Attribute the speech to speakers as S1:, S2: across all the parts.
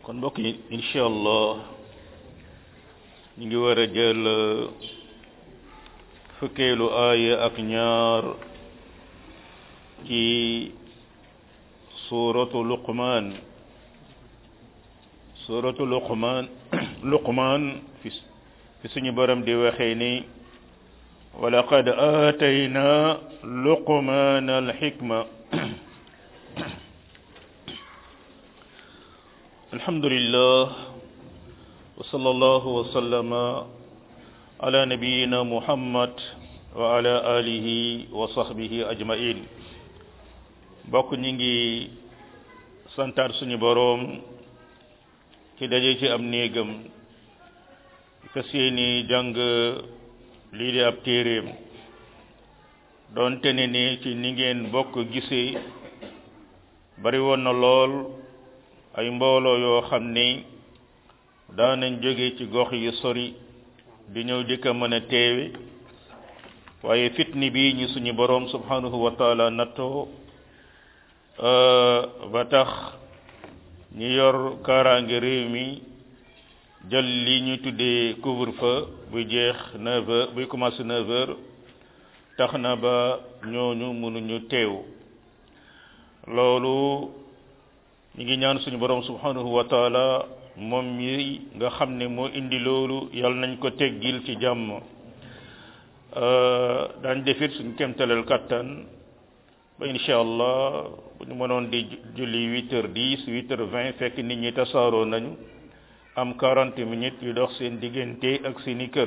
S1: kon mbokk yi incha allah ñu ngi war a jël fukkeelu aaya ak ñaar ci suuratu luqmaan suuratu luqmaan luqmaan fi fi suñu borom di waxee ni walaqad aatayna luqmaan alxikma alhamdulillah wa sallallahu wa sallama ala nabiyina muhammad wa ala alihi wa sahbihi ajmain bokk ñi ngi santaat suñu boroom ci daje ci am néegam fas yéeni jàng lii di ab téeréem doonte ne ni ci ni ngeen bokk gisee bari woon na lool ay mbooloo yoo xam ni daanañ jóge ci gox yu sori di ñëw di ko mën a teewe waaye fitni bi ñi suñu boroom subhanahu wa taala nattoo ba tax ñi yor kaaraange réew mi jël li ñu tuddee couvre-feu buy jeex neuf heures buy commencé neuf heures tax na ba ñooñu mënuñu teew loolu ñu ngi ñaan suñu borom subhanahu wa taala moom mi nga xam ne moo indi loolu yal nañ ko teggil ci jàmm daañ defit suñu kemtalal kattan ba incha allah bu ñu mënoon di julli huit heures dix huit heures vingt fekk nit ñi tasaaroo nañu am quarante minutes yu dox seen diggante ak seeni kër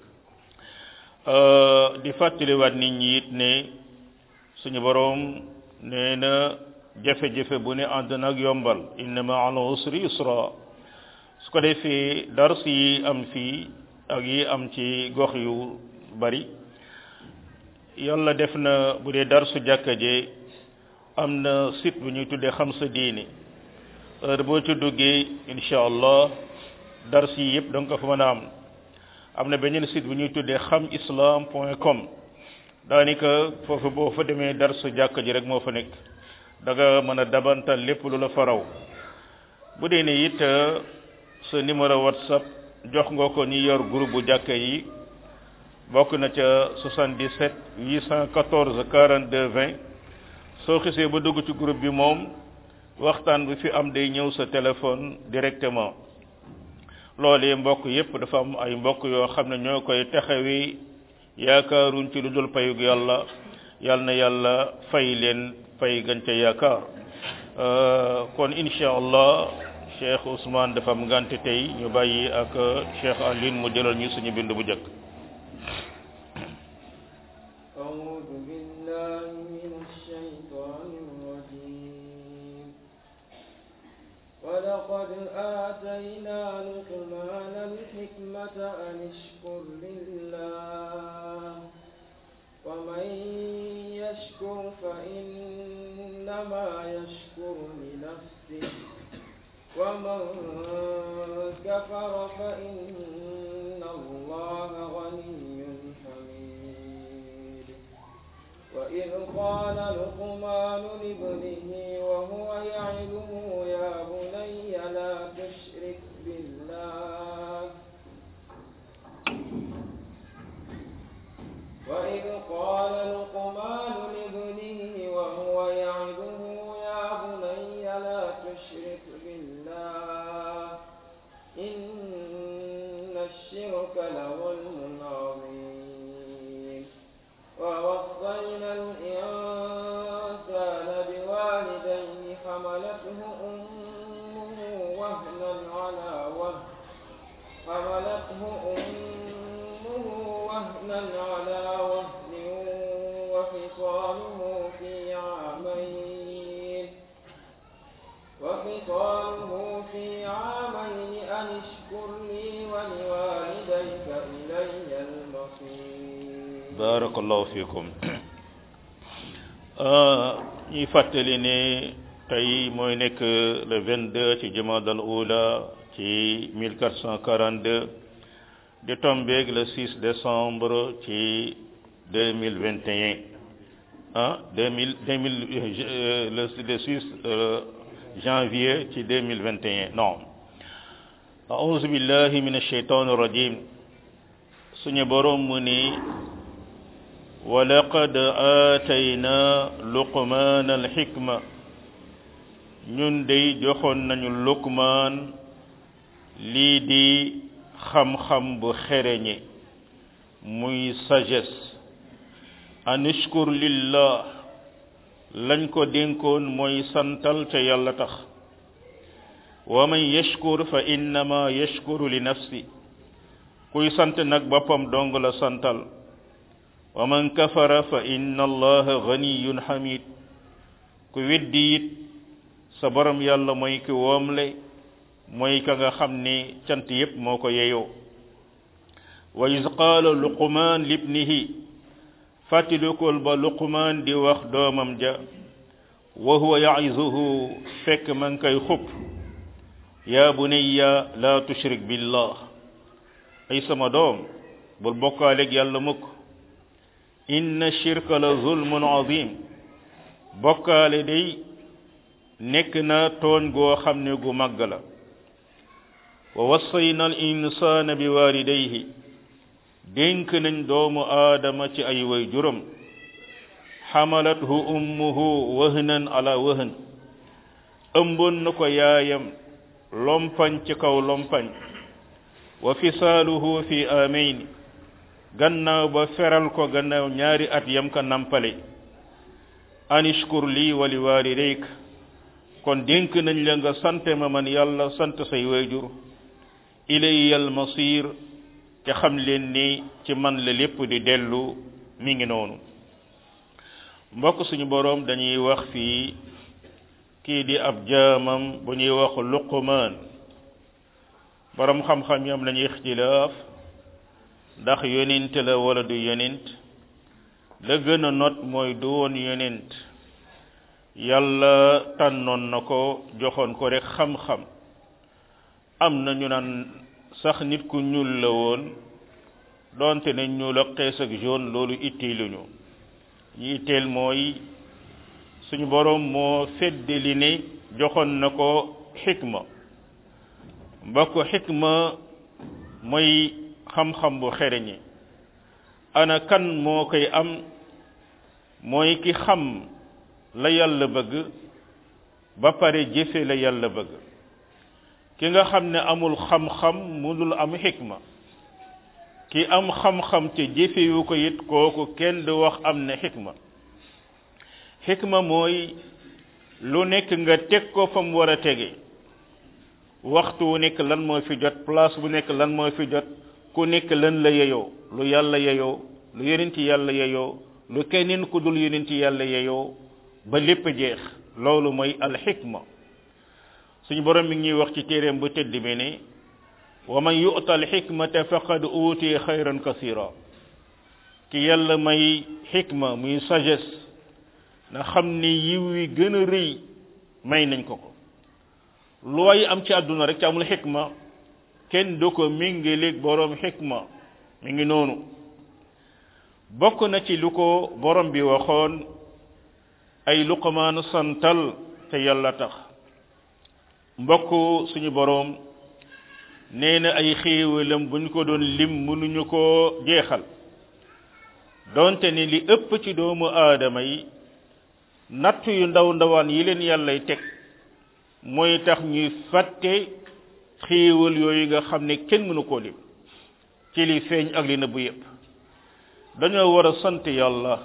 S1: di fàttaliwaat nit ñi it ne suñu boroom nee na jafe-jafe bu ne ànd nag yombal inna ma al usri yusra su ko defee dars yi am fii ak yi am ci gox yu bari yàlla def na bu dee darsu jàkka je am na site bu ñuy tuddee xam sa diini heure boo ci duggee incha allah dars yi yëpp da nga ko fa mën a am am na beneen site bu ñuy tuddee xam islam point com daanaka foofu boo fa demee darsu jàkka ji rek moo fa nekk da nga mën a dabantal lépp lu la faraw bu dee ne it sa numéro whatsapp jox nga ko ñi yor groupe bu jàkka yi bokk na ca 77 814 42 20 soo xisee ba dugg ci groupe bi moom waxtaan bi fi am day ñëw sa téléphone directement loolee mbokk yépp dafa am ay mbokk yoo xam ne ñoo koy taxawi yaakaaruñ ci lu dul payug yàlla yàlla na yàlla fay leen fay gën ca yaakaar kon incha allah cheikh Ousmane dafa am ngante tey ñu bàyyi ak cheikh Alioune mu jëlal ñu suñu bind bu njëkk
S2: أعوذ بالله من الشيطان الرجيم ولقد آتينا لقمان الحكمة أن اشكر لله ومن يشكر فإنما يشكر لنفسه ومن كفر فإن الله غني حميد وإذ قال لقمان لابنه وهو يعظه يا بني لا تشرك بالله وإذ قال لقمان لابنه وهو يعظه يا بني لا تشرك بالله إن الشرك لظلم عظيم ووصينا الإنسان بوالديه حملته أمه وهنا على وهن حملته أمه وهنا على وهن وفصاله في عامين وفصاله في عامين أن اشكر لي ولوالديك إلي المصير
S1: barakallahu fikum ñuy fàttali ne tey mooy nekk le 22 ci jumadal ula ci 1442 di tombeeg le 6 décembre ci 2021 ah 2000 2000 le le 6 janvier ci 2021 non أعوذ بالله من الشيطان الرجيم سني بروم مني ولقد آتينا لقمان الحكمة ñun day joxoon nañu lukmaan lii di xam-xam bu xereñe muy sagesse an ishkur lillah lañ ko dénkoon mooy santal ca yàlla tax wa man yashkur fa innama yashkuru li nafsi kuy sant nag boppam dong la santal wa man kafara fa inna allaha ganiyun hamid ku weddi it sa borom yàlla mooy ki woomle mooy ka nga xam ni cant yépp moo ko yeyoo wa iz qaala luqmaan libnihi fàttalikul ba luqmaan di wax doomam ja wa huwa ya'izuhu fekk ma ngi koy xub yaa bunayya la tushrik billah ay sama doom bul bokkaaleeg yàlla mukk inna shirka la zulmun azim bokkaale day nekk na tooñ goo xam ne gu màgg la wa wassayna al insana bi walidayhi dénk nañ doomu aadama ci ay way juram xamalathu ummuhu wahnan ala wahn ëmboon na ko yaayam lompañ ci kaw lompañ wa fisaaluhu fi amayn gannaaw ba feral ko gannaaw ñaari at yam ka nampale anishkur lii wa li walidayk kon dénk nañ la nga sante ma man yàlla sant say wayjur ilayya almasir te xam leen ni ci man la lépp di dellu mi ngi noonu mbokk suñu boroom dañuy wax fii kii di ab jaamam bu ñuy wax luqmaan boroom xam-xam yi am nañu ixtilaaf ndax yonent la wala du yonent la gën a not mooy du woon yonent yàlla tànnoon na ko joxoon ko rek xam-xam am na ñu naan sax nit ku ñuul la woon donte ne ñuul ak xees ak jaune loolu itteeluñu ñi itteel mooy suñu boroom moo feddali ne joxoon na ko xikma mbokk xikma mooy xam-xam bu xereñi ana kan moo koy am mooy ki xam la yàlla bëgg ba pare jëfe la yàlla bëgg ki nga xam ne amul xam-xam mënul am xikma ki am xam-xam te jëfewu ko it kooku kenn du wax am na xikma xikma mooy lu nekk nga teg ko fa mu war a tege waxtu wu nekk lan moo fi jot place bu nekk lan moo fi jot ku nekk lan la yeyoo lu yàlla yeyoo lu yonenti yàlla yeyoo lu keneen ku dul yonenti yàlla yeyoo ba lépp jeex loolu mooy alxikma suñu borom mi ngi ñuy wax ci téeréem bu tëdd bi ne wa man yu'ta alxikmata faqad utiya xayran kasira ki yàlla may xikma muy sagesse na xam ni yiw wi gën a rëy may nañ ko ko looy am ci àdduna rek ci amul xikma kenn du ko méngaleeg borom xikma mi ngi noonu bokk na ci lu ko borom bi waxoon ay luqmaanu santal te yàlla tax mbokk suñu boroom nee na ay xéewalam buñ ko doon lim mënuñu koo jeexal donte ni li ëpp ci doomu aadama yi natt yu ndaw ndawaan yi leen yàllay teg mooy tax ñuy fàtte xéewal yooyu nga xam ne kenn mënu koo lim ci li feeñ ak li nëbbu yépp dañoo war a sant yàlla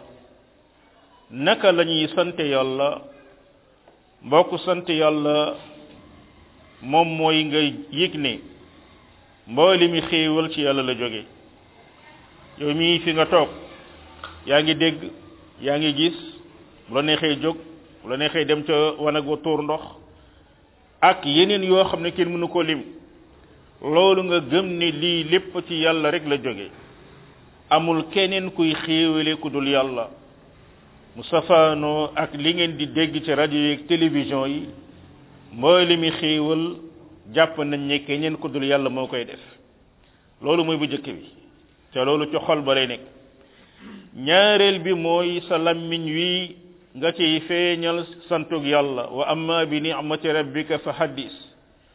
S1: naka la ñuy sant yàlla mbokk sant yàlla moom mooy nga yëg ne mbooli mi xéewal ci yàlla la jóge yow mii fi nga toog yaa ngi dégg yaa ngi gis bu la neexee jóg bu la neexee dem ca wanag wa tuur ndox ak yeneen yoo xam ne kenn mënu ko lim loolu nga gëm ne lii lépp ci yàlla rek la jóge amul keneen kuy xéewale ku dul yàlla mu safaanoo ak li ngeen di dégg ci rajo yi ak télévision yi mboole mi xéewal jàpp nañ ne keneen ku dul yàlla moo koy def loolu mooy bu jëkk bi te loolu ci xol ba lay nekk ñaareel bi mooy sa lammiñ wi nga ciy feeñal santug yàlla wa amma bi ni'mati rabbika fa haddis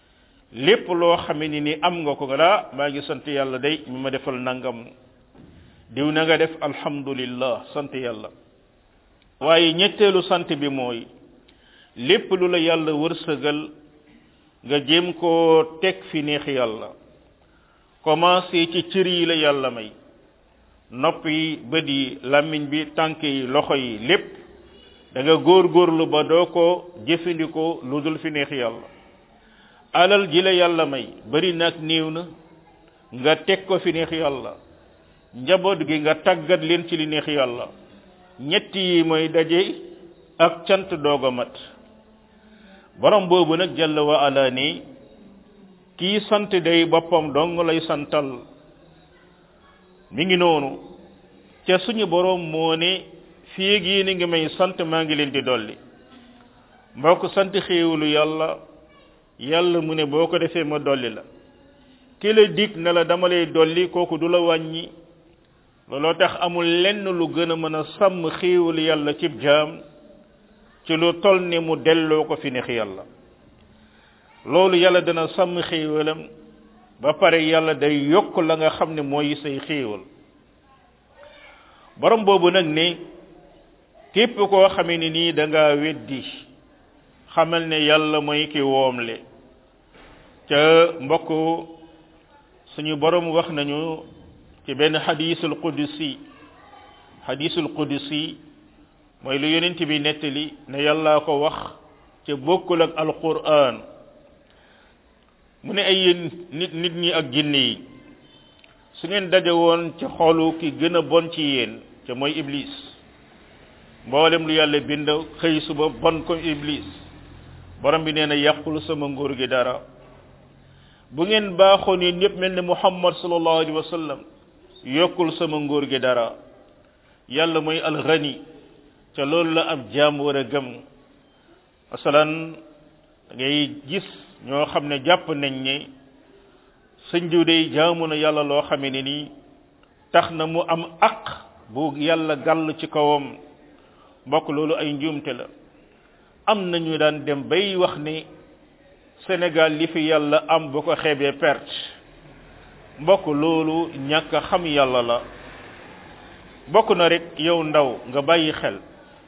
S1: lépp loo xame ni ni am nga ko nga daa maa ngi sant yàlla day mi ma defal nangam diw na nga def alhamdulillah sant yàlla waaye ñetteelu sant bi mooy lépp lu la yàlla wërsëgal nga jéem koo teg fi neex yàlla commencé ci cër yi la yàlla may nopp yi bët yi làmmiñ bi tànk yi loxo yi lépp da nga góorgóorlu ba doo ko jëfandikoo lu dul fi neex yàlla alal ji la yàlla may bari nag néew na nga teg ko fi neex yàlla njaboot gi nga tàggat leen ci li neex yàlla ñett yi mooy daje ak cant doog a mat borom boobu nag jalla wa ala ni kii sant day boppam dong lay santal mi ngi noonu ca suñu borom moo ne fii ak yéen a ngi may sant maa ngi leen di dolli mbokk sant xéewalu yàlla yàlla mu ne boo ko defee ma dolli la ki la dig ne la dama lay dolli kooku du la wàññi looloo tax amul lenn lu gën a mën a sàmm xéewalu yàlla cib jaam ci lu tol ne mu delloo ko fi neex yàlla loolu yàlla dana sàmm xéewalam ba pare yàlla day yokk la nga xam ne mooy say xéewal borom boobu nag ne képp koo xamee ni nii da ngaa weddi xamal ne yàlla mooy ki woomle ca mbokk suñu borom wax nañu ci benn xadiisul qudsi xadiisul qudsi mooy lu yonent bi nettali ne yàlla ko wax ca bokkul ak alquran mu ne ay yéen nit nit ñi ak jinne yi su ngeen daje woon ci xolu ki gën a bon ci yéen ca mooy iblis mboolem lu yàlla bind xëy suba bon ko iblis borom bi nee na yàqul sama nguur gi dara bu ngeen baaxoon yéen ñëpp mel ne muhammad sallallahu alayhi wa sallam yokkul sama nguur gi dara yàlla mooy alxani ca loolu la ab jaam war a gëm masalan ngay gis ñoo xam ne jàpp nañ ne sëñ diw day jaamu na yàlla loo xamee ne nii tax na mu am aq bu yàlla gàll ci kawam mbokk loolu ay njuumte la am nañu daan dem bay wax ne Sénégal li fi yàlla am bu ko xeebee perte mbokk loolu ñàkk a xam yàlla la bokk na rek yow ndaw nga bàyyi xel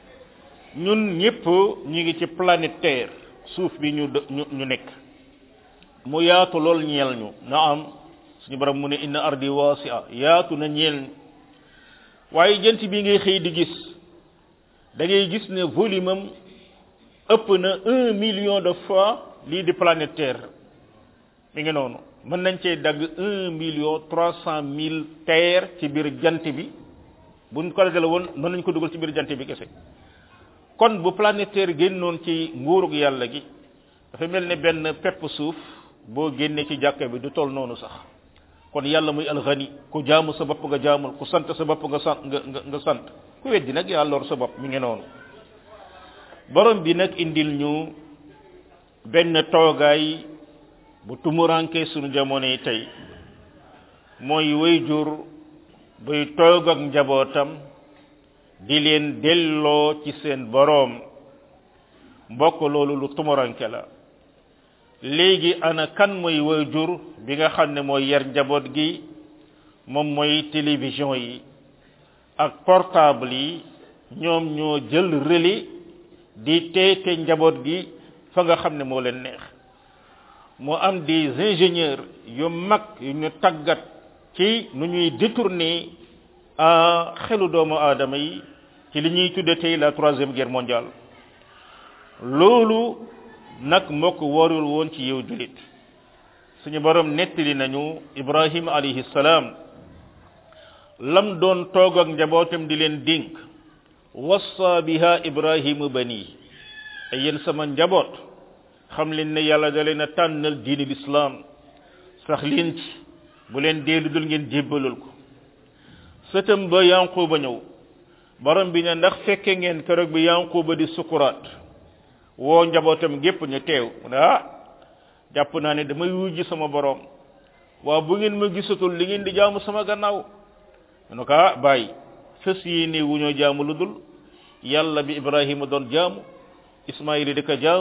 S1: ñun ñëpp ñu ngi ci planète Terre suuf bi ñu ñu ñu nekk mu yaatu lool ñeel ñu na am suñu borom mu ne inna ardi wasi'a yaatu na ñeel waaye jant bi ngay xëy di gis da ngay gis ne volume am ëpp na un million de fois lii di planète Terre mi ngi noonu mën nañ cee dagg un million trois cent mille terre ci biir jant bi buñ ko dajale woon mën nañ ko dugal ci biir jant bi kese kon bu planète Terre génnoon ci nguurug yàlla gi dafa mel ne benn pepp suuf boo génnee ci jàkka bi du toll noonu sax kon yàlla muy alxani ku jaamu sa bopp nga jaamul ku sant sa bopp nga sant nga nga sant ku weddi nag yaa lor sa bopp mi ngi noonu borom bi nag indil ñu benn toogaay bu tumuranke sunu jamono yi tey mooy way jur buy toog ak njabootam di leen delloo ci seen boroom mbokk loolu lu tumuranke la léegi ana kan mooy way jur bi nga xam ne mooy yar njaboot gi moom mooy télévision yi ak portable yi ñoom ñoo jël relais di teete njaboot gi fa nga xam ne moo leen neex moo am des ingénieurs yu mag yu ñu tàggat ci nu ñuy détourner xelu doomu aadama yi ci li ñuy tudde tey la troisième guerre mondiale loolu nag mbokk warul woon ci yow julit suñu borom nettali nañu ibrahim alayhi salaam lam doon toog ak njabootam di leen dénk wassa biha ibrahimu bani ay yéen sama njaboot xam leen ne yàlla da leen a tànnal diini lislaam sax leen ci bu leen dee lu dul ngeen jébbalul ko sëtam ba yanquba ñëw borom bi ne ndax fekke ngeen keroog bi yanquba di sukuraat woo njabootam gépp ñu teew mu ne ah jàpp naa ne damay wujji sama borom waa bu ngeen ma gisatul li ngeen di jaamu sama gannaaw mu ne ko ah bàyyi fës yi ne wu ñoo jaamu lu dul yàlla bi ibrahima doon jaamu ismaïla di ko jaamu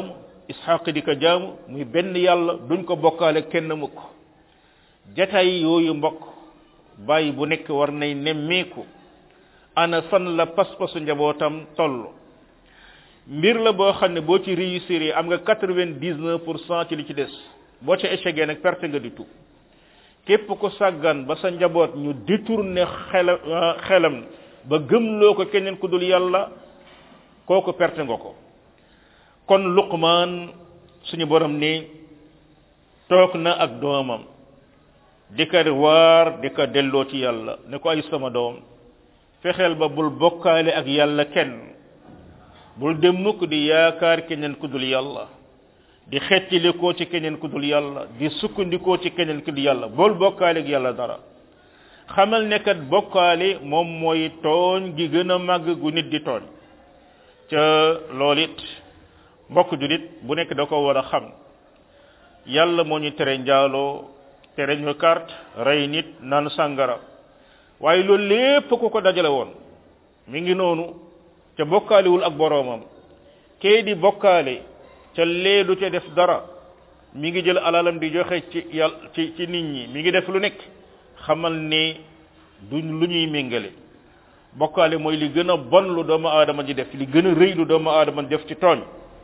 S1: ishaq di ko jaamu muy benn yàlla duñ ko bokkaale kenn mukk jataay yooyu mbokk bàyyi bu nekk war nay nemmeeku ana fan la pas-pasu njabootam toll mbir la boo xam ne boo ci réussir am nga quatre-vingt-dix-neuf pour cent ci li ci des boo ca échecgee nag perte nga di tout képp ko sàggan ba sa njaboot ñu détourné xelam xelam ba gëmloo ko keneen ku dul yàlla kooku perte nga ko kon luqmaan suñu borom ni toog na ak doomam di ko waar di ko delloo ci yàlla ne ko ay sama doom fexeel ba bul bokkaale ak yàlla kenn bul dem mukk di yaakaar keneen ku dul yàlla di xettilikoo ci keneen ku dul yàlla di sukkandikoo ci keneen ku dul yàlla bul bokkaale ak yàlla dara xamal ne kat bokkaale moom mooy tooñ gi gën a màgg gu nit di tooñ ca loolu it mbokk julit bu nekk da ko war a xam yàlla moo ñu tere njaaloo tere ñu carte rey nit naan sàngara waaye loolu lépp ku ko dajale woon mi ngi noonu ca bokkaalewul ak boroomam kee di bokkaale ca lee du ca def dara mi ngi jël alalam di joxe ci yàlla ci ci nit ñi mi ngi def lu nekk xamal ne duñ lu ñuy méngale bokkaale mooy li gën a bon lu doomu aadama ji def li gën a rëy lu doomu aadama def ci tooñ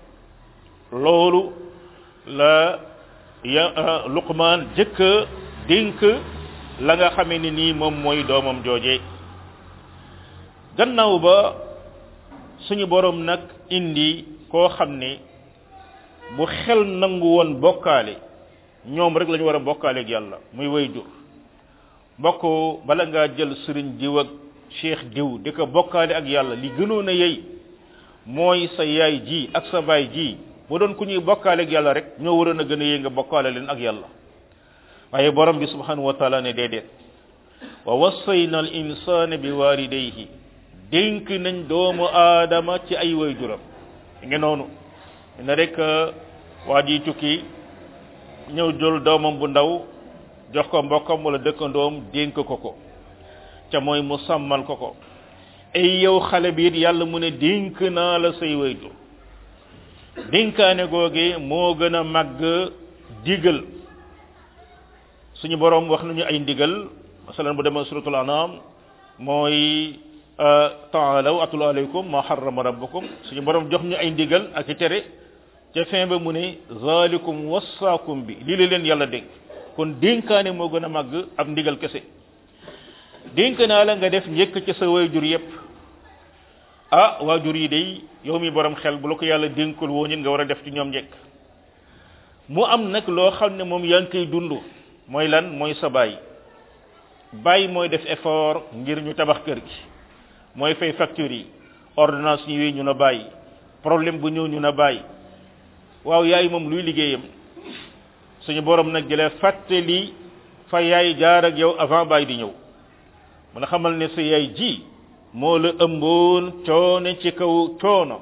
S1: loolu la ya luqmaan jëkk dénk la nga xamee ni nii moom mooy doomam jooje gannaaw ba suñu borom nag indi koo xam ne bu xel nangu woon bokkaale ñoom rek la ñu war a bokkaale ak yàlla muy way jur mbokk bala ngaa jël sëriñ diw ak cheikh diw di ko bokkaale ak yàlla li gënoon a yey mooy sa yaay ji ak sa baay ji bu doon ku ñuy bokkaale ak yàlla rek ñoo waroon a gën a yee nga bokkaale leen ak yàlla waaye borom bi subhanahu wa taala ne déedéet wa wassayna al insana bi walidayhi dénk nañ doomu aadama ci ay waajuram ngi noonu ne rek waa ji tukki ñëw jël doomam bu ndaw jox ko mbokkam wala dëkkandoom dénk ko ko ca mooy mu sàmmal ko ko ay yow xale bi it yàlla mu ne dénk naa la say waajur dénkaane googe moo gën a màgg digal suñu borom wax nañu ay ndigal masalan bu demee suratul anam mooy taalaw atul alaykum ma harrama rabbukum suñu borom jox ñu ay ndigal ak i tere ca fin ba mu ne zalikum wassaakum bi lii la leen yàlla dénk kon dénkaane moo gën a màgg ab ndigal kese dénk naa la nga def njëkk ci sa waajur yépp ah waajur yi day yow mi borom xel bu la ko yàlla dénkul woo ñit nga war a def ci ñoom njëkk mu am nag loo xam ne moom yaa ngi koy dund mooy lan mooy sa baay baay mooy def effort ngir ñu tabax kër gi mooy fay facture yi ordonnance ñëwee ñu na bàyyi problème bu ñëw ñu na bàyyi waaw yaay moom luy liggéeyam suñu borom nag jëlee fàttali fa yaay jaar ak yow avant baay di ñëw mun a xamal ne sa yaay ji moo la ëmboon coono ci kaw coono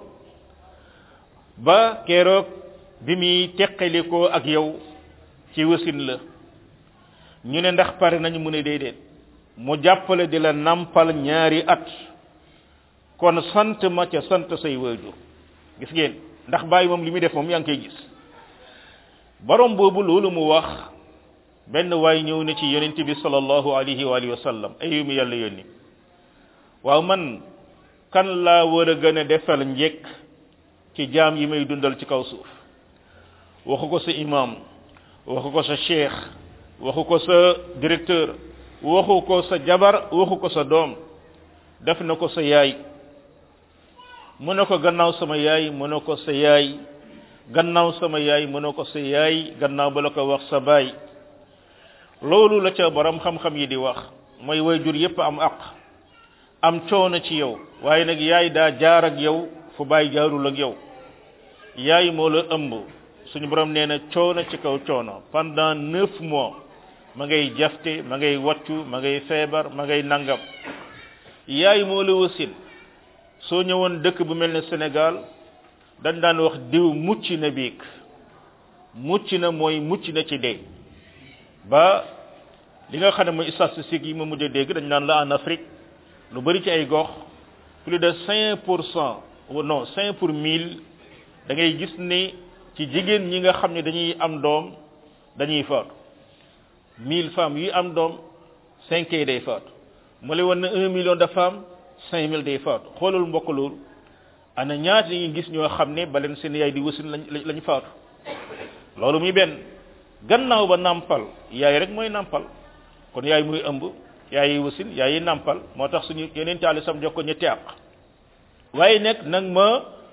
S1: ba keroog bi muy teqalikoo ak yow ci wasin la ñu ne ndax pare nañu mu ne déedéet mu jàppale di la nampal ñaari at kon sant ma ca sant say waajur gis ngeen ndax bàyyi moom li muy def moom yaa ngi koy gis borom boobu loolu mu wax benn waay ñëw na ci yonent bi sallallahu alayhi wa alihi wa sallam ayu mi yàlla yónni waaw man kan laa war a gën a defal njekk ci jaam yi may dundal ci kaw suuf waxu ko sa imam waxu ko sa cheikh waxu ko sa directeur waxu ko sa jabar waxu ko sa doom def na ko sa yaay mu ne ko gannaaw sama yaay mu ne ko sa yaay gannaaw sama yaay mu ne ko sa yaay gannaaw ba la ko wax sa baay loolu la ca borom xam-xam yi di wax mooy wayjur yépp am aq am coono ci yow waaye nag yaay daa jaar ak yow fu baay jaarul ak yow yaay moo la ëmb suñu borom nee na coono ci kaw coono pendant neuf mois ma ngay jafte ma ngay waccu ma ngay feebar ma ngay nangam yaay moo la wasin soo ñëwoon dëkk bu mel ne Sénégal dañ daan wax diw mucc na biig mucc na mooy mucc na ci dee ba li nga xam ne mooy statistiques yi ma mujj a dégg dañ naan la en Afrique lu bari ci ay gox plus de cinq pour cent non cinq pour mille da ngay gis ni ci jigéen ñi nga xam ne dañuy am doom dañuy faatu mille femmes yi am doom cinq yi day faatu mu lay wan ne un million de femmes cinq mille day faatu xoolal mbokk loolu ana ñaata yi gis ñoo xam ne ba leen seen yaay di wasin lañ lañ faatu loolu muy benn gannaaw ba nàmpal yaay rek mooy nàmpal kon yaay muy ëmb yaay yi wasin yaay yi nàmpal moo tax suñu yeneen taali sam jox ko ñetti àq waaye nag nag ma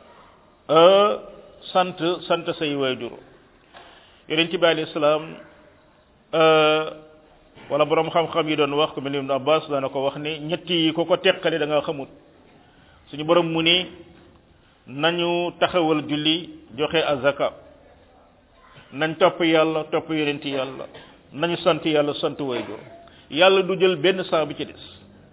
S1: sant sant say waajur yonent bi alayhi salaam wala borom xam-xam yi doon wax ko mel ni Ibn Abbas dana ko wax ni ñetti yi ko ko teqale da nga xamut suñu borom mu ni nañu taxawal julli joxe azaka nañ topp yàlla topp yonent yàlla nañu sant yàlla sant waajur yàlla du jël benn saa bi ci des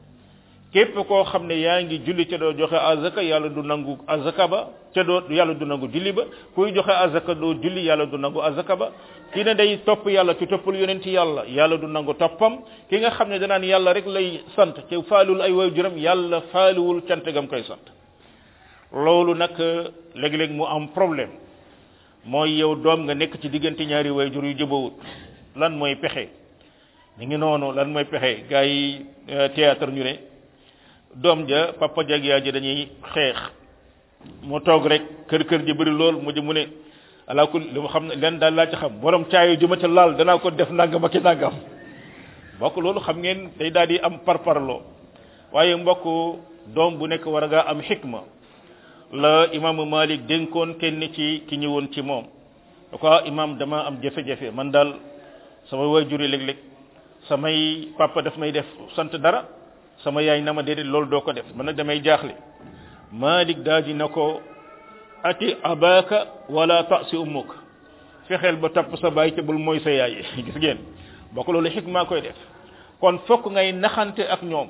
S1: képp koo xam ne yaa ngi julli ca doo joxe azaka yàlla du nangu azaka ba ca doo yàlla du nangu julli ba kuy joxe azaka doo julli yàlla du nangu azaka ba ki ne day topp yàlla ci toppul yonent yàlla yàlla du nangu toppam ki nga xam ne danaan yàlla rek lay sant te faalul ay waajuram yàlla faaluwul cant gam koy sant loolu nag léeg-léeg mu am problème mooy yow doom nga nekk ci diggante ñaari waajur yu jëbawut lan mooy pexe mi ngi noonu lan mooy pexe gars yi théâtre ñu ne doom ja papa jag yaa ji dañuy xeex mu toog rek kër kër ji bëri lool mu mu ne alaa kul li mu xam ne leen daal laa ci xam borom caayo ju ma ca laal danaa ko def nangam ak nangam mbokk loolu xam ngeen day daal di am parparloo waaye mbokk doom bu nekk war a ngaa am xikma la imaamu Malik dénkoon kenn ci ki ñëwoon ci moom da ko imaam dama am jafe-jafe man daal sama waajur yi léeg-léeg samay papa daf may def sant dara sama yaay na ma déedéet loolu doo ko def man nag damay jaaxle Malik daa di na ko ati abaka wala tasi ummuk fexeel ba topp sa baay te bul mooy sa yaay gis ngeen bokk loolu xikma koy def kon fokk ngay naxante ak ñoom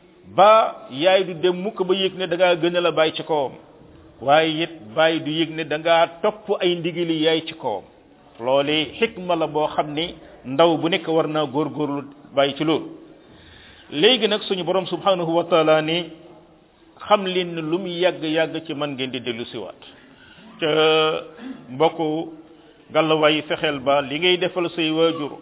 S1: ba yaay du dem mukk ba yëg ne da ngaa gën a la bàyyi ci kawam waaye it bàyyi du yëg ne da ngaa topp ay ndigali yaay ci kawam loole xikma la boo xam ni ndaw bu nekk war naa góorgóorlu bàyyi ci loolu léegi nag suñu borom subhanahu wa taala ni xam leen ne lu mu yàgg yàgg ci man ngeen di dellu siwaat te mbokku gàllawaay fexeel ba li ngay defal say waajur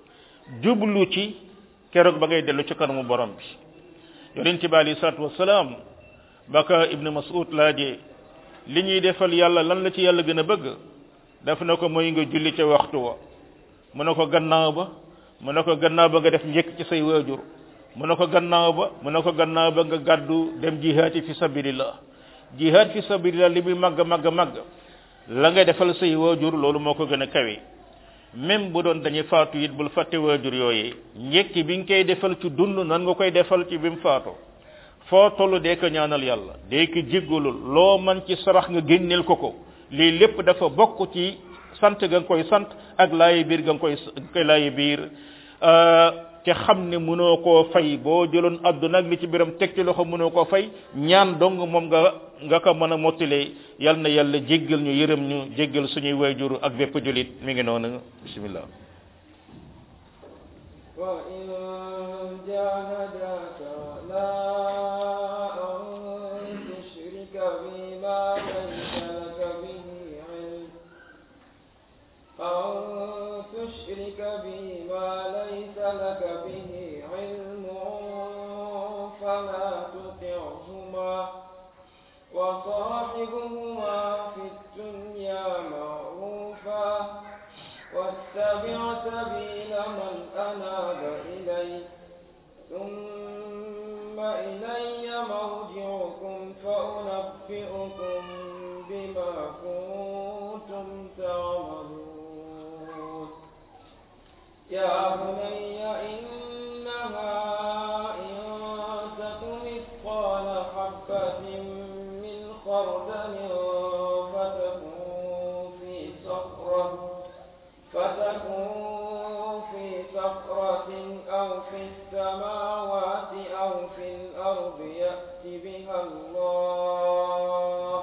S1: jublu ci keroog ba ngay dellu ci kanamu borom bi yonent bi alayhi salaatu wasalaam baka ibnu mas'ud laajee li ñuy defal yàlla lan la ci yàlla gën a bëgg def na ko mooy nga julli ca waxtu wa mu ne ko gannaaw ba mu ne ko gannaaw ba nga def njëkk ci say waajur mu ne ko gannaaw ba mu ne ko gannaaw ba nga gàddu dem jihaati fi sabilillah jihaat fi sabilillah li muy màgg màgg màgg la nga defal say waajur loolu moo ko gën a kawe même bu doon dañuy faatu it bul fàtte waajur yooyee njëkk bi nga koy defal ci dund nan nga koy defal ci bi mu faatoo foo toll dee ko ñaanal yàlla dee ko jéggalul loo man ci sarax nga génneel ko ko lii lépp dafa bokk ci sant ga nga koy sant ak laayi biir ga nga koy koy laayi biir te xam ne mënoo koo fay boo jëloon àdduna ak li ci biram teg ci loxo mënoo koo fay ñaan dong moom nga nga ko mën a mottalee yal na yàlla jéggal ñu yërëm ñu jéggal suñuy wayjur ak bépp julit mi ngi noonu bismillah
S2: وإن جاهداك لا أن تشرك بما ليس لك به علم أن تشرك بما ليس لك به علم فلا تطعهما وصاحبهما في الدنيا معروفا واتبع سبيل من أناب إلي ثم إلي مرجعكم فأنبئكم بما كنتم تعملون يا بني إنها إن تك مثقال حبة من خردل فتكون في صخرة فتكون في صخرة أو في السماوات أو في الأرض يأت بها الله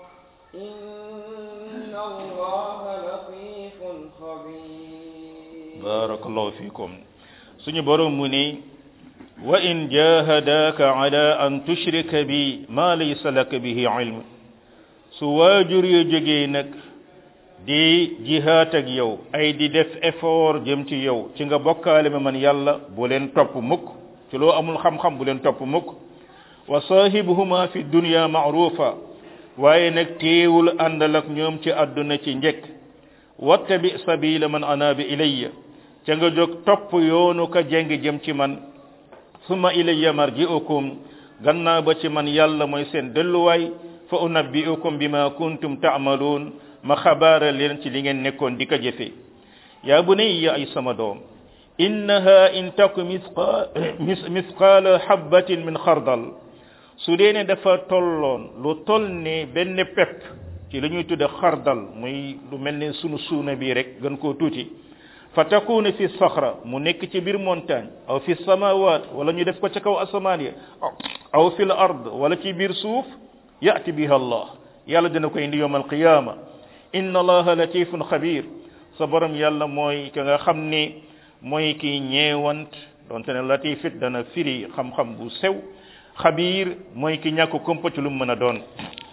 S2: إن الله لطيف خبير
S1: barakallahu fikum suñu borom mu ni wa in jahadaka ala an tushrika bi ma laysa laka bihi ilm su waajur yo jógee nag di jihaat ak yow ay di def effort jëm ci yow ci nga bokkaale ma man yàlla bu leen topp mukk ci loo amul xam-xam bu leen topp mukk wa saahibuhuma fi dunya ma'rufa waaye nag teewul àndal ak ñoom ci àdduna ci njëkk wattabi sabila man anaba ilayya ca nga jóg topp yoonu ka jeng jëm ci man summa ilayya marji'ukum gannaaw ba ci man yàlla mooy seen delluwaay fa unabbi'ukum bima kuntum ta'malun ma xabaara leen ci li ngeen nekkoon di ko jëfe yaa bunayya ay sama doom innaha in taku misqaala habbatin min xardal su dee ne dafa tolloon lu toll ne benn pepp ci li ñuy tudde xardal muy lu mel ne sunu suuna bii rek gën koo tuuti fa takuna fi saxra mu nekk ci biir montagne aw fi samawat wala ñu def ko ca kaw asamaan ya aw fi l ard wala ci biir suuf yati biha allah yàlla dina ko indi yowm alqiyama inna allaha latifun xabir sa borom yàlla mooy ka nga xam ni mooy ki ñeewant donte ne latifit dana firi xam-xam bu sew xabir mooy ki ñàkk kompa ci lu mu mën a doon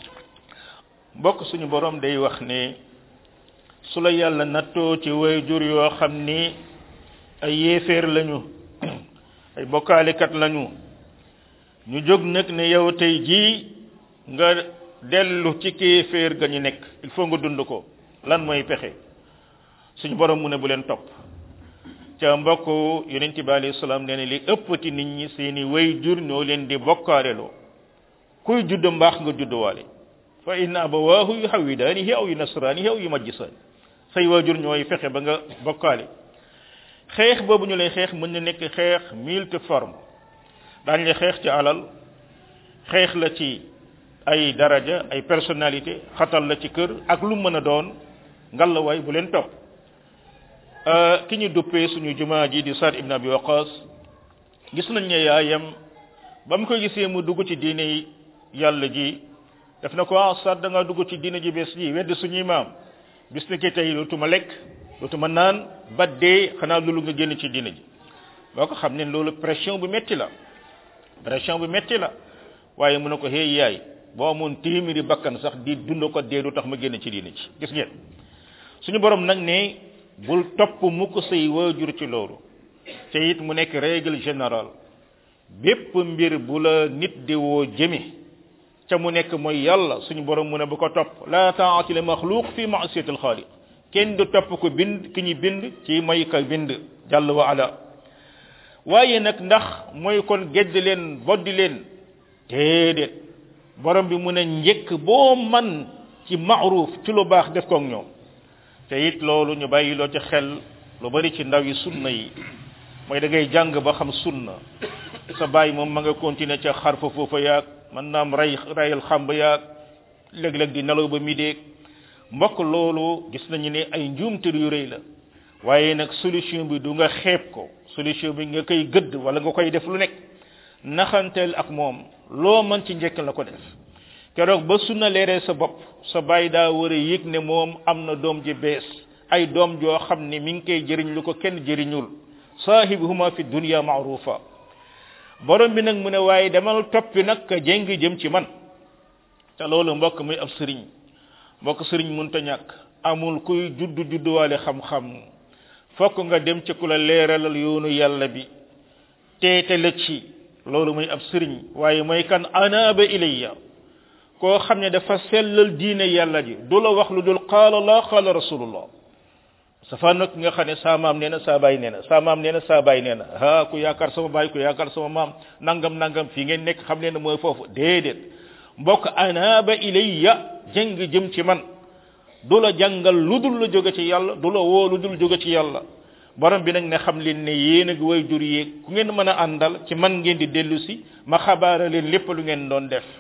S1: mbokk suñu borom day wax ne su la yàlla nattoo ci way jur yoo xam ni ay yéeféer lañu ay bokkaalikat lañu ñu jóg nag ne yow tey jii nga dellu ci kéeféer ga ñu nekk il faut nga dund ko lan mooy pexe suñu borom mu ne bu leen topp ca mbokk yonent bi alayhi salaam nee ne li ëpp ci nit ñi seeni way jur ñoo leen di bokkaaleloo kuy judd mbaax nga judduwaale fa inna abawaahu yuhawidaanihi aw yunasraanihi aw yumajjisaani say waajur ñooy fexe ba nga bokkaale xeex boobu ñu lay xeex mën na nekk xeex multi forme daañ la xeex ci alal xeex la ci ay daraja ay personnalité xatal la ci kër ak lu mën a doon ngalawaay bu leen topp ki ñu duppee suñu jumaa ji di Saad ibn Abi Waqas gis nañ ne yaayam ba mu koy gisee mu dugg ci diine yàlla ji def na ko ah Saad da nga dugg ci diine ji bees ji wedd suñuy maam bis ni ki tey dootuma lekk dootuma naan ba dee xanaa loolu nga génn ci diine ji boo ko xam ne loolu pression bu metti la pression bu metti la waaye mu ne ko hey yaay boo amoon téeméeri bakkan sax di dund ko dee du tax ma génn ci diine ji gis ngeen suñu borom nag ne bul topp mukk say waajur ci loolu te it mu nekk règle générale bépp mbir bu la nit di woo jëme ca mu nekk mooy yàlla suñu borom mu ne bu ko topp la taati li maxluq fi maasiyati alxaaliq kenn du topp ko bind ki ñu bind ci mooy ka bind jàll wa ala waaye nag ndax mooy kon gedd leen boddi leen déedéet borom bi mu ne njëkk boo man ci maaruf ci lu baax def koog ñoom te it loolu ñu bàyyi loo ci xel lu bari ci ndaw yi sunna yi mooy da ngay jàng ba xam sunna sa bàyyi moom ma nga continuer ca xar fa foofa yaag man naam ray rayal xàmb yaag léeg-léeg di nelaw ba midéeg mbokk loolu gis nañu ne ay njuumte yu rëy la waaye nag solution bi du nga xeeb ko solution bi nga koy gëdd wala nga koy def lu nekk naxanteel ak moom loo mën ci njëkk la ko def keroog ba sunna leeree sa bopp sa bàyyi daa war a yëg ne moom am na doom ji bees ay doom joo xam ne mi ngi koy jëriñ lu ko kenn jëriñul saahibuhuma fi dunya maarufa borom bi nag mu ne waaye demal toppi nag ka jéng jëm ci man te loolu mbokk muy ab sëriñ mbokk sëriñ munta ñàkk amul kuy juddu judduwaale xam-xam fokk nga dem ci ku la leeralal yoonu yàlla bi teete la ci loolu muy ab sëriñ waaye mooy kan anaaba ilayya koo xam ne dafa sellal diine yàlla ji du la wax lu dul qaala la qaala rasulullah safa nag nga xam ne saa maam nee na saa baay nee na saa maam nee na saa baay nee na ha ku yaakaar sama baay ku yaakaar sama maam nangam nangam fii ngeen nekk xam leen ne mooy foofu déedéet mbokk anaaba ilayya jëng jëm ci man du la jàngal lu dul la jóge ci yàlla du la woo lu dul jóge ci yàlla borom bi nag ne xam leen ne yéen ak way jur yéeg ku ngeen mën a àndal ci man ngeen di dellu si ma xabaara leen lépp lu ngeen doon def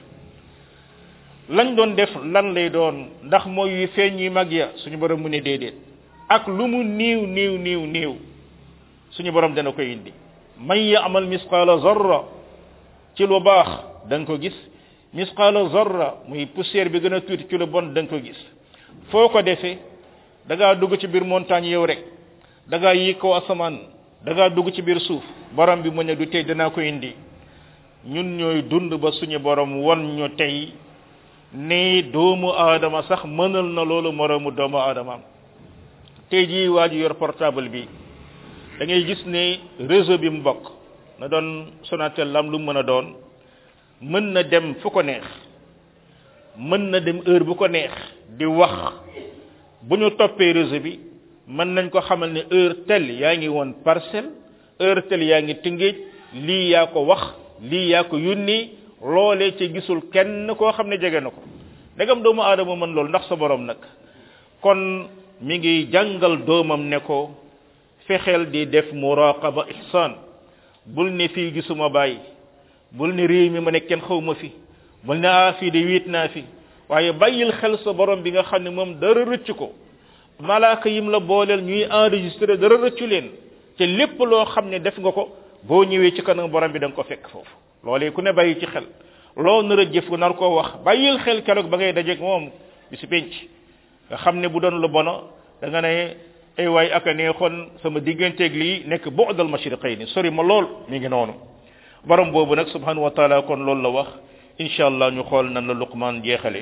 S1: lañ doon def lan lay doon ndax mooy yu feeñ yu mag ya suñu borom mu ne déedéet ak lu mu niiw niiw niiw niiw suñu borom dana ko indi man ya'mal misqala zarra ci lu baax da nga ko gis misqala zarra muy poussière bi gën a tuuti ci lu bon da nga ko gis foo ko defee da ngaa dugg ci biir montagne yow rek da ngaa yéeg kaw asamaan da ngaa dugg ci biir suuf borom bi mu ne du tey danaa ko indi ñun ñooy dund ba suñu borom won ñu tey ni doomu aadama sax mënal na loolu moroomu doomu aadamaam tey jii waa ji yor portable bi da ngay gis ne réseau bi mu bokk na doon Sonatel lam lu mën a doon mën na dem fu ko neex mën na dem heure bu ko neex di wax bu ñu toppee réseau bi mën nañ ko xamal ne heure tel yaa ngi woon parcelle heure tel yaa ngi tëngéej lii yaa ko wax lii yaa ko yónni loolee ci gisul kenn koo xam ne jege na ko ndegam doomu aadama mën loolu ndax sa borom nag kon mi ngi jàngal doomam ne ko fexeel di def muraqaba ihsan bul ne fii gisuma bàyyi bul ne réew mi ma ne kenn xaw ma fi bul ne ah fii de wiit naa fi waaye bàyyil xel sa borom bi nga xam ne moom dara rëcc ko malaaka yim la booleel ñuy enregistré dara rëccu leen te lépp loo xam ne def nga ko boo ñëwee ci kanam borom bi da nga ko fekk foofu loolee ku ne bàyyi ci xel loo nar a jëf nar koo wax bàyyil xel keroog ba ngay dajeeg moom bi si penc nga xam ne bu doon lu bono da nga ne ay waay aka neexoon sama digganteeg lii nekk bu'dal mashriqayni sori ma lool mi ngi noonu borom boobu nag subhanahu wa taala kon loolu la wax incha allah ñu xool nan la luqman jeexale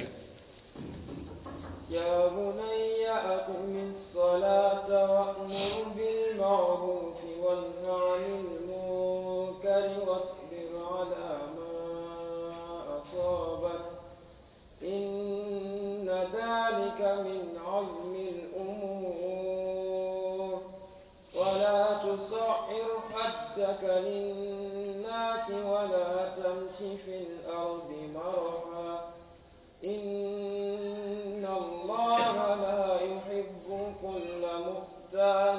S2: يا بني أقم الصلاة وأمر بالمعروف وانه عن المنكر واصبر على ما أصابك إن ذلك من عزم الأمور ولا تصعر خدك للناس ولا تمش في الأرض مرحا إن الله لا يحب كل مختال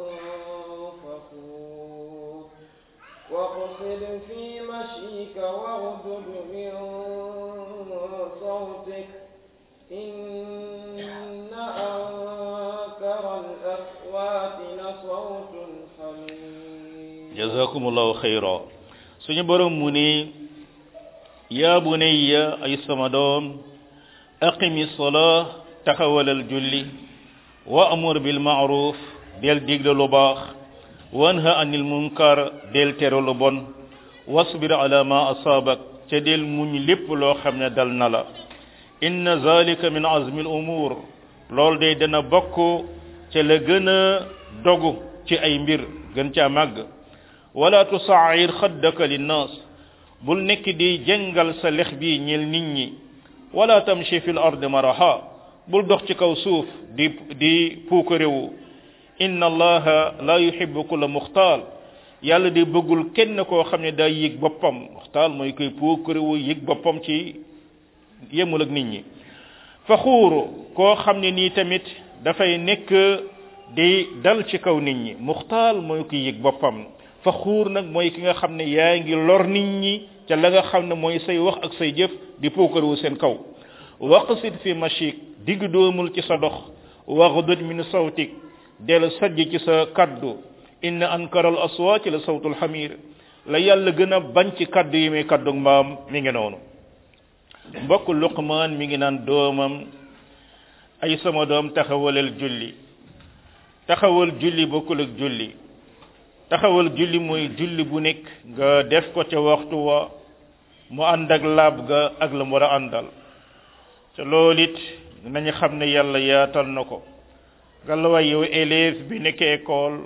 S2: فخور واقصد في مشيك واغضب من صوتك إن أنكر الأصوات لصوت الحميد
S1: jazakumullahu khayra suñu borom mu ni ya bunayya ay sama doom aqimi salah taxawalal julli wa amur bil ma'ruf del digle lu baax wanha anil munkar del tere lu bon wasbir ala ma asabak ca del muñ lépp loo xam ne dal na la inna zalika min azmi al umur lool day dana bokk ca la gën a dogu ci ay mbir gën caa màgg wala tusaayir xaddaka linnaas bul nekk di jëngal sa lex bi ñel nit ñi wala tamshi fil ardi maraha bul dox ci kaw suuf di di puukarewu inna allaha la yuhibbu kulla muxtaal yàlla di bëggul kenn koo xam ne daa yëg boppam muxtaal mooy koy puukarewu yëg boppam ci yemul ak nit ñi faxuuru koo xam ne nii tamit dafay nekk di dal ci kaw nit ñi muxtaal mooy koy yëg boppam faxuur nag mooy ki nga xam ne yaa ngi lor nit ñi ca la nga xam ne mooy say wax ak say jëf di puukarewu seen kaw waqsid fi mashik digg doomul ci sa dox waxdud min sawtik del sajj ci sa kaddu inna ankara al aswaati la sawtul xamir la yàlla gën a bañ ci kaddu yi muy kaddu mbaam mi ngi noonu mbokk luqmaan mi ngi naan doomam ay sama doom taxawalal julli taxawal julli bokkul ak julli taxawal julli mooy julli bu nekk nga def ko ca waxtu wa mu ànd ak laab ga ak la mu war a àndal te loolu it nañu xam ne yàlla yaatal na ko gàllawaay yow élève bi nekk école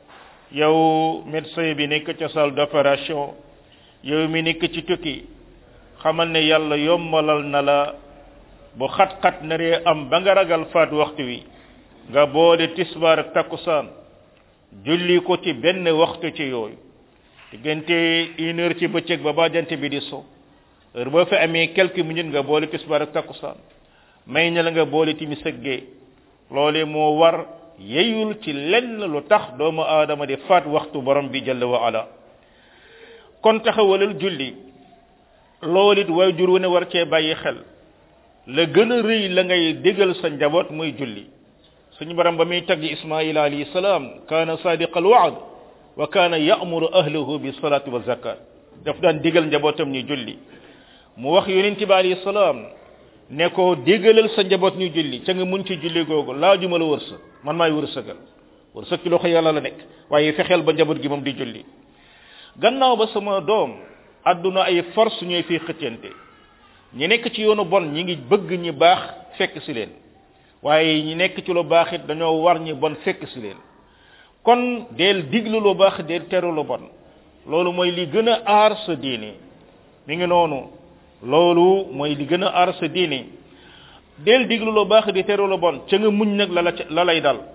S1: yow médecin bi nekk ca salle d'opération yow mi nekk ci tukki xamal ne yàlla yombalal na la bu xat-xat naree am ba nga ragal faat waxtu wi nga boole tisbaar ak takkusaan julli ko ci benn waxtu ci yooyu diggante une heure ci bëccëg ba ba jant bi di so heure boo fi amee quelques minutes nga boole tisbaar ak takkusaan may na la nga boole timis ak gee loolee moo war yeyul ci lenn lu tax doomu aadama di faat waxtu borom bi jalla wa ala kon taxawalal julli loolu it waajur wu ne war cee bàyyi xel la gën a rëy la ngay dégal sa njaboot muy julli suñu borom ba muy tagg ismaila alayhi salaam kaana sadiqa al waad wa kaana ya'muru ahlahu bi salati wa zakat daf daan digal njabootam ñu julli mu wax yonent bi alayhi salaam ne ko digalal sa njaboot ñu julli ca nga mun ci julli googu laajuma la wërsëg man maay wërsëgal wërsëg ci loxo yàlla la nekk waaye fexeel ba njaboot gi moom di julli gannaaw ba sama doom adduna ay force ñooy fii xëccante ñi nekk ci yoonu bon ñi ngi bëgg ñi baax fekk si leen waaye ñi nekk ci lu baax it dañoo war ñi bon fekk si leen kon del diglu lu baax del teru lu bon loolu mooy li gën a aar sa diine mi ngi noonu loolu mooy li gën a aar sa diine del diglu lu baax di teru lu bon ca nga muñ nag la la la lay dal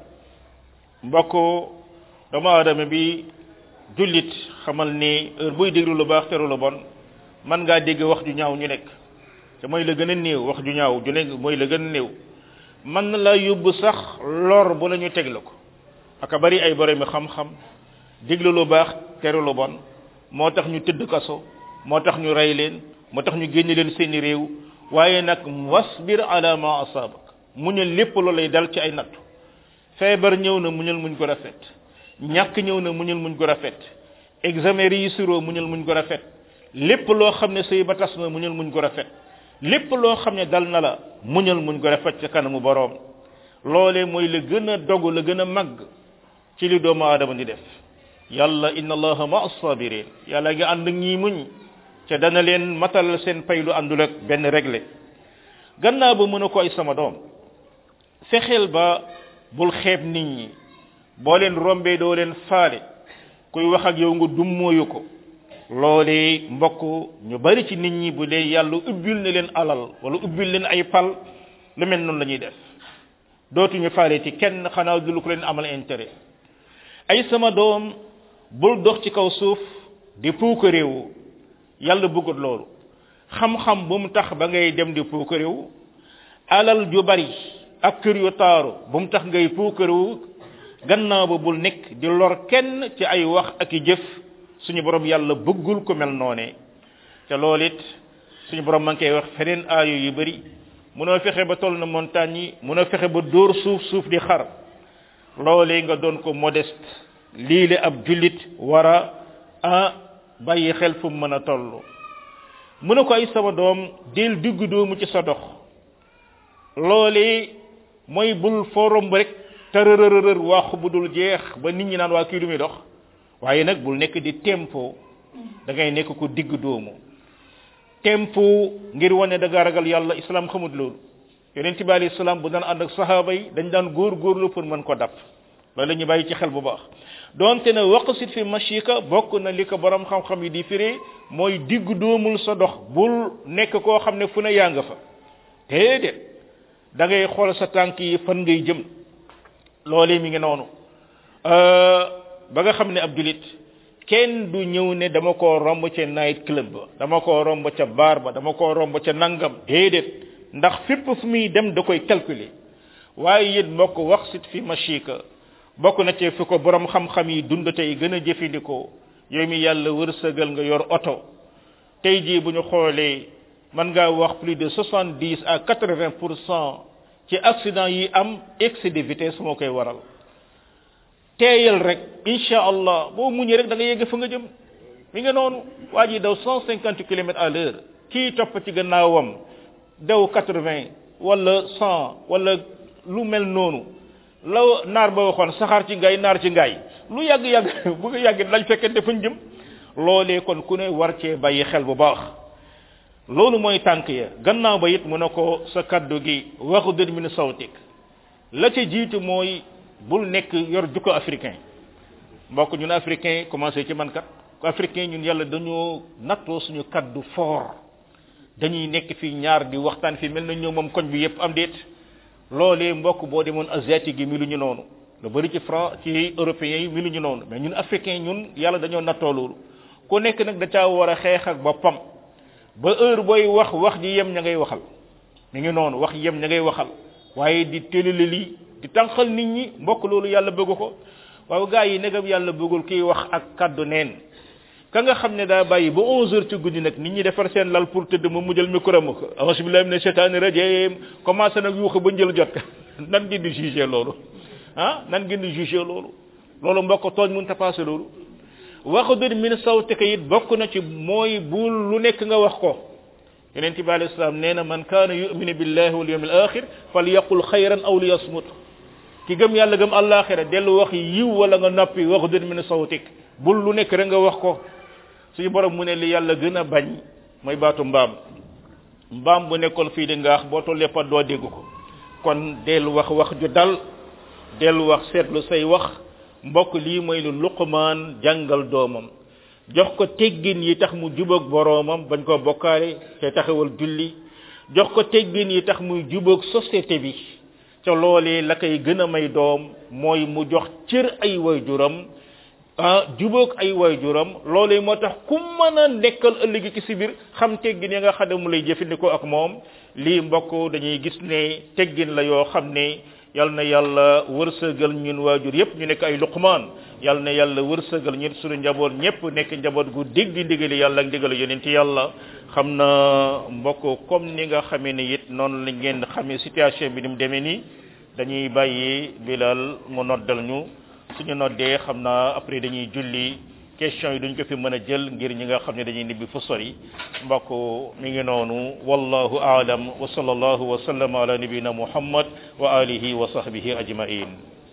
S1: mbokk doomu aadama bi jullit xamal ni heure buy déglu lu baax teru lu bon man ngaa dégg wax ju ñaaw ñu nekk te mooy la gën a néew wax ju ñaaw ju nekk mooy la gën a néew man na la yóbbu sax lor bu la ñu teg la ko aka bari ay borom xam-xam déglu lu baax teru lu bon moo tax ñu tëdd kaso moo tax ñu rey leen moo tax ñu génne leen seeni réew waaye nag wasbir ala ma asabak muñal lépp lu lay dal ci ay nattu feebar ñëw na muñal muñ ko rafet ñàkk ñëw na muñal muñ ko rafet examen réussiroo muñal muñ ko rafet lépp loo xam ne sëy ba tas na muñal muñ ko rafet lépp loo xam ne dal na la muñal muñ ko rafet ca kanamu boroom loolee mooy la gën a dogu la gën a màgg ci li doomu aadama di def yàlla inna allaha ma as-sabirin yàlla ngi ànd ñii muñ ca dana leen matal seen pay lu àndul ak benn réglé gannaaw ba mën a ko ay sama doom fexeel ba bul xeeb nit ñi boo leen rombee doo leen faale kuy wax ak yow nga dummóoyu ko loolee mbokk ñu bari ci nit ñi bu dee yàlla ubbil na leen alal wala ubbil leen ay pal lu mel noonu la ñuy def dootuñu faale ci kenn xanaa du lu ko leen amal intérêt ay sama doom bul dox ci kaw suuf di puuka réewu yàlla bëggut loolu xam-xam bu mu tax ba ngay dem di puuka réewu alal ju bari ak kër yu taaru bu mu tax ngay puuka réewu gannaaw ba bul nekk di lor kenn ci ay wax ak i jëf suñu borom yàlla bëggul ko mel noone te loolu it suñu borom ma ngi koy wax feneen aayo yu bari munoo fexe ba toll na montagne yi munoo fexe ba dóor suuf suuf di xar loolee nga doon ko modeste lii la ab jullit war a ah bàyyi xel fu mu mën a toll mu ne ko ay sama doom del diggu doomu ci sa dox loolee mooy bul forom rek tërërërër waxu bu dul jeex ba nit ñi naan waa kii du muy dox waaye nag bul nekk di tempo da ngay nekk ko digg doomu tempo ngir wane da nga ragal yàlla islam xamut loolu yonent bi alayhi salaam bu daan ànd ak sahaaba yi dañ daan góor góorlu pour mën ko dab loolu la ñu bàyyi ci xel bu baax donte ne waqsit fi mashika bokk na li ko borom xam-xam yi di firee mooy digg doomul sa dox bul nekk koo xam ne fu ne yaa nga fa déedéet da ngay xool sa tànk yi fan ngay jëm loolee mi ngi noonu ba nga xam ne ab julit kenn du ñëw ne dama koo romb ca night club ba dama koo romb ca bar ba dama koo romb ca nangam déedéet ndax fépp fu muy dem da koy calculer waaye it mbokk wax sit fi machika bokk na ci fi ko borom xam-xam yi dund tey gën a jëfandikoo yow mi yàlla wërsëgal nga yor oto tey jii bu ñu xoolee mën ngaa wax plus de soixante dix à quatre vingt pour cent ci accident yi am excès de vitesse moo koy waral teeyal rek incha allah boo muñee rek da nga yegg fa nga jëm mi nga noonu waa ji daw cent cinquante kilomètres à l'heure kii topp ci gannaawam daw quatre vingt wala cent wala lu mel noonu la naar ba waxoon saxaar ci ngaay naar ci ngaay lu yàgg yàgg bu nga yàgg lañ fekkente fañ jëm loolee kon ku ne war cee bàyyi xel bu baax loolu mooy tànk ya gannaaw ba it mu ne ko sa kaddu gi waxu dën min sawtik la ca jiitu mooy bul nekk yor jukko africain mbokk ñun africain commencé ci man kat africain ñun yàlla dañoo nattoo suñu kaddu fort dañuy nekk fii ñaar di waxtaan fii mel na ñoo moom koñ bi yépp am déet loolee mbokk boo demoon asiatique yi mi lu ñu noonu lu bari ci France ci européens yi mi lu ñu noonu mais ñun africain ñun yàlla dañoo nattoo loolu ku nekk nag da caa war a xeex ak boppam ba heure booy wax wax ji yem ña ngay waxal mi ngi noonu wax yem ña ngay waxal waaye di télélé lii di tànqal nit ñi mbokk loolu yàlla bëgg ko waaw gaa yi negam yàlla bëggul kiy wax ak kaddu neen ka nga xam ne daa bàyyi ba 11 heures ci guddi nag nit ñi defar seen lal pour tëdd mu mujjal micro ma ko auzu billahi mina shaytaani rajim commencé nag yuuxu ba njël jot nan ngeen di jugé loolu ah nan ngeen di jugé loolu loolu mbokk tooñ mun ta passé loolu waxu dër min sawtika it bokk na ci mooy bul lu nekk nga wax ko yonent bi alayhi salaam nee na man kaana yuminu billahi wal yawmil axir falyaqul xayran aw liyasmut ki gëm yàlla gëm àllaaxira dellu wax yiw wala nga noppi waxu dër min sawtik bul lu nekk rek nga wax ko suñu borom mu ne li yàlla gën a bañ mooy baatu mbaam mbaam bu nekkoon fii di ngaax boo tollee pat doo dégg ko kon del wax wax ju dal del wax seetlu say wax mbokk lii mooy lu luqmaan jàngal doomam jox ko teggin yi tax mu jubóog boroomam bañ koo bokkaale te taxawal julli jox ko teggin yi tax muy jubóog société bi ca loolee la koy gën a may doom mooy mu jox cër ay waajuram ah jubóog ay waajuram loolee moo tax ku mën a nekkal ëllëgi ci si biir xam teggin ya nga xam ne mu lay jëfandikoo ak moom lii mbokk dañuy gis ne teggin la yoo xam ne yal na yàlla wërsëgal ñun waajur yépp ñu nekk ay luqmaan yal na yàlla wërsëgal ñun suñu njaboot ñépp nekk njaboot gu dégg ndigali yàlla ak ndigali yonent yàlla xam na mbokk comme ni nga xamee ni it noonu la ngeen xamee situation bi ni mu demee nii dañuy bàyyi bilal mu noddal ñu suñu noddee xam naa après dañuy julli question yi duñ ko fi mën a jël ngir ñi nga xam ne dañuy nibbi fu sori mbokk mi ngi noonu wallahu aalam wa sallallahu wa sallam ala nabina muhammad wa alihi wa sahbihi ajmain